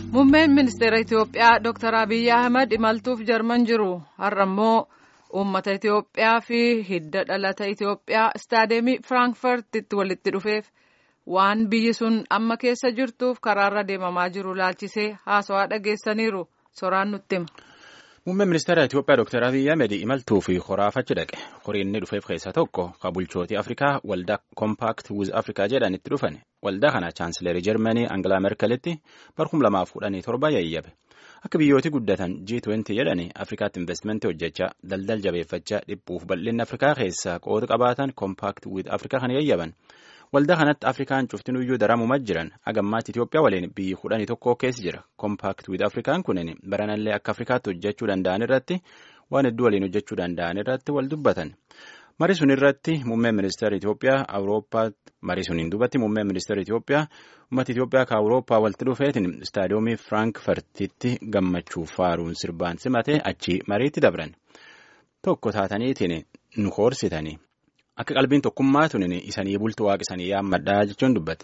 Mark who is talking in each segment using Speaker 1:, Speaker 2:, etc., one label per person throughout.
Speaker 1: Muummeen ministeera Itoophiyaa Dr. Abiyyi Ahmad imaltuuf jarman jiru. Har'a immoo uummata Itoophiyaa fi hidda dhalata Itoophiyaa istaadeemii Firaankifartitti walitti dhufeef waan biyyi sun amma keessa jirtuuf karaarra deemamaa jiru laalchisee haasawaa dhageessaniiru. Soraan nutti hima.
Speaker 2: Muummeen ministeera Itoophiyaa Dr. Abiyyi Ahmed imaltuu fi horaafachi dhaqe. Horii inni dhufeef keessaa tokko ka bulchootii Afrikaa waldaa Compact with Africa jedhan itti dhufan. Waldaa kana chaansileerii Jarmanii Angilaa Merkelitti barkum lamaaf kudhanii torba yayyabe. Akka biyyooti guddatan G20 jedhani Afrikaatti investimentii hojjechaa daldal jabeeffachaa dhiphuuf bal'inni Afrikaa keessaa qooda qabaatan Compact with Africa kan yayyaban. Waldaa kanatti Afrikaan cuftinuyyuu daramumaa jiran agammaatti Itoophiyaa waliin biyyi kudhanii tokko keessa jira. Compact with Afrikaan kunin baranallee akka Afrikaatti hojjechuu danda'an irratti waan hedduu waliin hojjechuu danda'an irratti wal dubbatan. Marii sun irratti muummeen ministeera Itoophiyaa Awurooppaa marii suniin duubatti muummeen ministeera Itoophiyaa uummata Itoophiyaa ka Awurooppaa walitti dhufeetiin istaadiyoomii Firaankifartitti gammachuuf faaruun sirbaan simate achi mariitti dabran. Tokko taataniitiin nu koorsitanii. Akka qalbiin tokkummaa tunin isanii bultu waaqisanii yaammadhaa jechuun dubbate.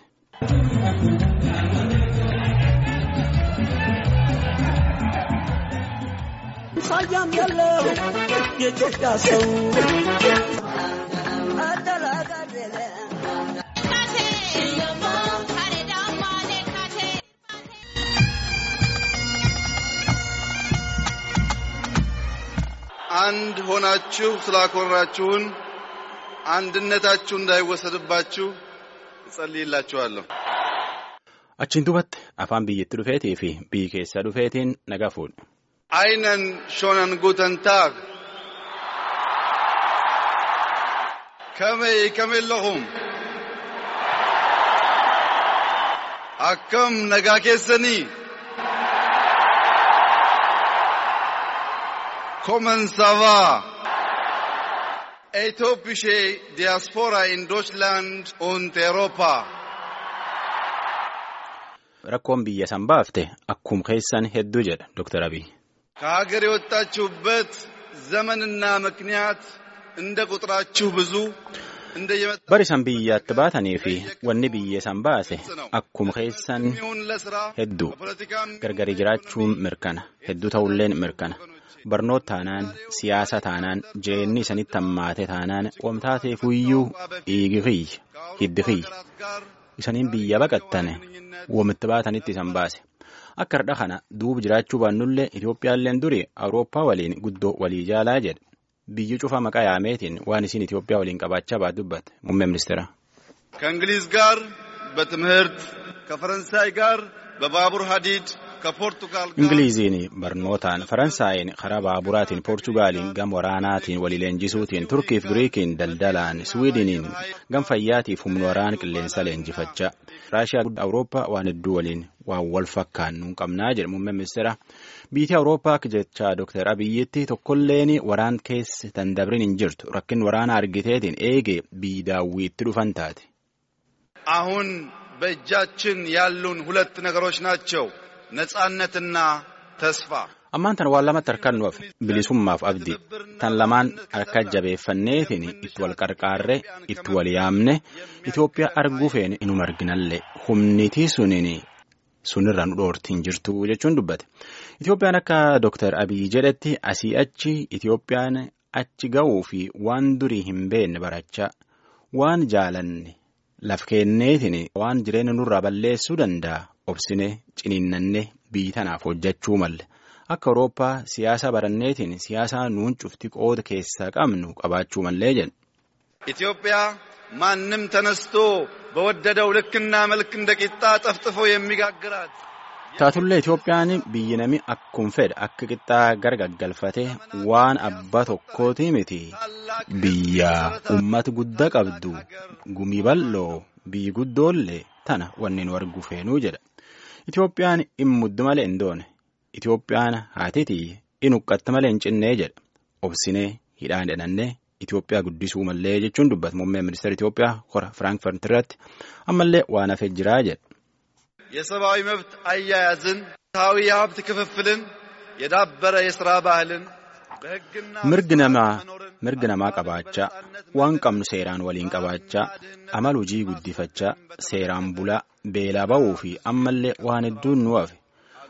Speaker 3: ሳያም ያለው የኢትዮጵያ ሰው
Speaker 4: አንድ ሆናችሁ ስላኮራችሁን አንድነታችሁ እንዳይወሰድባችሁ እጸልይላችኋለሁ።
Speaker 2: Achiin duubatti afaan biyyatti dhufeetii fi biyyi keessaa dhufeetiin nagaa fuudhe.
Speaker 4: Einen schönen guten Tag. Kamee kamillahum. Akkam nagaa keessanii. Kommen sava. Etiopische Diaspora in Deutschland und Europa.
Speaker 2: Rakkoon biyya san baafte akkum keessan hedduu jedha Dr. Abiy.
Speaker 4: ከሀገር የወጣችሁበት ዘመንና ምክንያት እንደ ቁጥራችሁ ብዙ እንደ
Speaker 2: Bari san biyyaatti baatanii fi wanni biyya san baase akkuma keessan
Speaker 4: ለስራ
Speaker 2: hedduu
Speaker 4: በፖለቲካም
Speaker 2: gargari jiraachuun mirkana hedduu ta'ulleen mirkana barnoota taanaan siyaasa taanaan jireenyi isanitti hammaate taanaan wamtaateef iyyuu dhiigi kiyya hiddi kiyya isaniin biyya baqattane womitti baatanitti isan baase akka hardha kana duuba jiraachuu baannullee Itoophiyaalleen duri Awurooppaa waliin guddoo walii jaalaa jedhe biyyi cufa maqaa yaameetiin waan isin Itoophiyaa waliin qabaachaa baat dubbate muummee ministeera.
Speaker 4: ከእንግሊዝ ጋር በትምህርት ከፈረንሳይ ጋር በባቡር ሀዲድ ከፖርቱጋል ጋር
Speaker 2: Ingiliiziin barnootaan Faransaayeen karaa baaburaatiin Poorchugaaliin gam waraanaatiin walii leenjisuutiin Turkiif Giriikiin daldalaan Swiidiniin gam fayyaatiif humna waraana qilleensa leenjifachaa Raashiyaa Awurooppaa waan hedduu waliin waan wal fakkaannu hin qabnaa jedhe muummeen ministeera. Biyyi Awurooppaa akka jechaa Dr. Abiyyitti tokkolleen waraan keessa dandabrin hin jirtu rakkin waraana argiteetiin eegee biyyi daawwiitti dhufan taate.
Speaker 4: አሁን በእጃችን ያሉን ሁለት ነገሮች ናቸው፣ ነጻነትና ተስፋ።
Speaker 2: Ammaan tan waan lamatti harkaan nuuf bilisummaaf abdii tan lamaan harka jabeeffanneetiin itti wal qarqaarree itti wal yaamne Itoophiyaa arguu feene inuma arginallee humnitii suniin sunirra nu dhoortiin jirtu jechuun dubbate. Itoophiyaan akka Dr. Abiy jedhetti asii achi Itoophiyaan achi ga'uu fi waan durii hin beekne barachaa waan jaalanne laf kenneetiin waan jireenya nurraa balleessuu danda'a obsine ciniinnanne biyyi tanaaf hojjechuu malle. Akka Awurooppaa siyaasa baranneetiin siyaasa nuun cufti qooda keessaa qabnu qabaachuu mallee jedhu.
Speaker 4: ኢትዮጵያ ማንም ተነስቶ በወደደው ልክና መልክ እንደ ቂጣ ጠፍጥፎ የሚጋግራት
Speaker 2: Taatullee Itoophiyaan biyyi nami akkuma fedhe akka qixxaa gargaggalfatee waan abbaa tokkooti miti biyya uummata guddaa qabdu gumii bal'oo biyyi guddoollee tana wanni nu argu feenuu jedha. Itoophiyaan hin muddu malee hin doone. Itoophiyaan haatitii in huqqatte malee hin cinnee jedha. Obsinee hidhaan hidhannee Itoophiyaa guddisuu mallee jechuun dubbata muummeen ministeera Itoophiyaa hora Firaankifaart irratti ammallee waan hafee jiraa jedha.
Speaker 4: የሰብአዊ መብት አያያዝን፣ ፍትሐዊ የሀብት ክፍፍልን፣ የዳበረ የሥራ ባህልን በሕግና
Speaker 2: Mirgi namaa mirgi namaa qabaachaa waan qabnu seeraan waliin qabaachaa amal hojii guddifachaa seeraan bulaa beelaa ba'uu fi ammallee waan hedduun nu hafe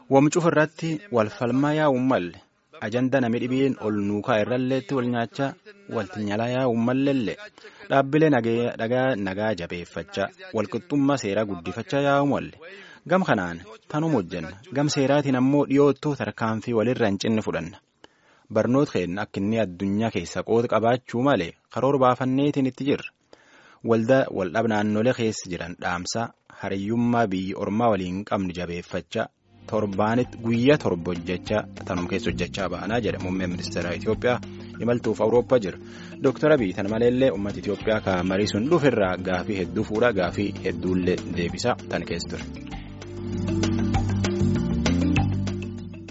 Speaker 2: Wamcuuf irratti wal falmaa yaa'uun malle ajanda nami dhibiin ol nuukaa irralleetti wal nyaachaa waltinyalaa yaa'uun malleellee dhaabbilee nagaa jabeeffachaa walqixxummaa seeraa guddifachaa yaa'uun malle gam kanaan tanuma hojjenna gam seeraatiin ammoo dhiyoottuu tarkaanfii walirra hin cinne fudhanna. barnoota keenya akka inni addunyaa keessa qooda qabaachuu malee karoora baafanneetiin itti jirra. Waldhab naannolee keessa jiran dhaamsaa hariyyummaa biyyi ormaa waliin qabnu jabeeffachaa torbaanitti guyyaa torba hojjechaa tanuma keessa hojjechaa ba'anaa jedha muummeen ministeera Itoophiyaa imaltuuf Awurooppaa jira. Dooktar Abiy tan maleellee uummata Itoophiyaa kan marii sun dhufirraa gaafii hedduu fuudhaa gaafii hedduullee deebisaa tan keessa ture.